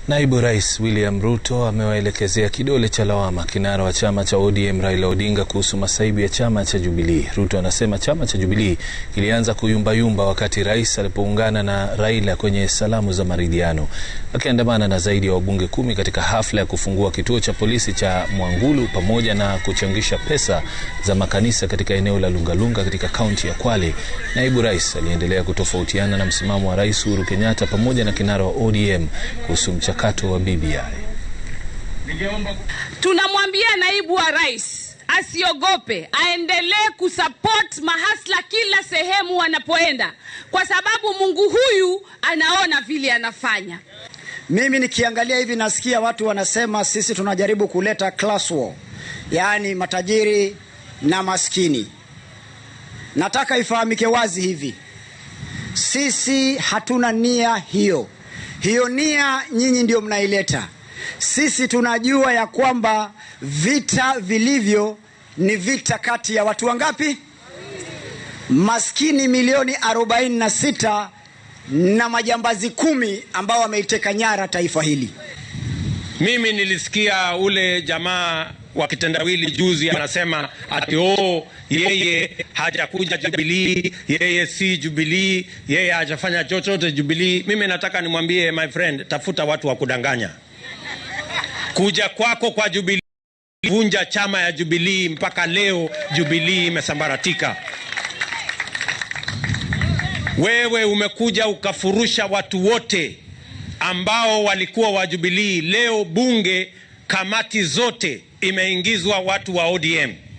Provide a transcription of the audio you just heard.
Naibu Rais William Ruto amewaelekezea kidole cha lawama kinara wa chama cha ODM Raila Odinga kuhusu masaibu ya chama cha Jubilee. Ruto anasema chama cha Jubilee kilianza kuyumbayumba wakati rais alipoungana na Raila kwenye salamu za maridhiano, akiandamana na zaidi ya wabunge kumi katika hafla ya kufungua kituo cha polisi cha Mwangulu pamoja na kuchangisha pesa za makanisa katika eneo la Lungalunga katika kaunti ya Kwale. Naibu Rais aliendelea kutofautiana na msimamo wa Rais Uhuru Kenyatta pamoja na kinara wa ODM kuhusu mchakato wa BBI. Tunamwambia naibu wa rais asiogope, aendelee kusupport mahasla kila sehemu wanapoenda, kwa sababu Mungu huyu anaona vile anafanya. Mimi nikiangalia hivi nasikia watu wanasema sisi tunajaribu kuleta class war, yaani matajiri na maskini. Nataka ifahamike wazi hivi, sisi hatuna nia hiyo. Hiyo nia nyinyi ndio mnaileta. Sisi tunajua ya kwamba vita vilivyo ni vita kati ya watu wangapi? Maskini milioni 46 na majambazi kumi ambao wameiteka nyara taifa hili. Mimi nilisikia ule jamaa wa kitendawili juzi anasema ati oh, yeye hajakuja Jubilee, yeye si Jubilee, yeye hajafanya chochote Jubilee. Mimi nataka nimwambie my friend, tafuta watu wa kudanganya. Kuja kwako kwa Jubilee vunja chama ya Jubilee, mpaka leo Jubilee imesambaratika. Wewe umekuja ukafurusha watu wote ambao walikuwa wa Jubilee. Leo bunge kamati zote imeingizwa watu wa ODM.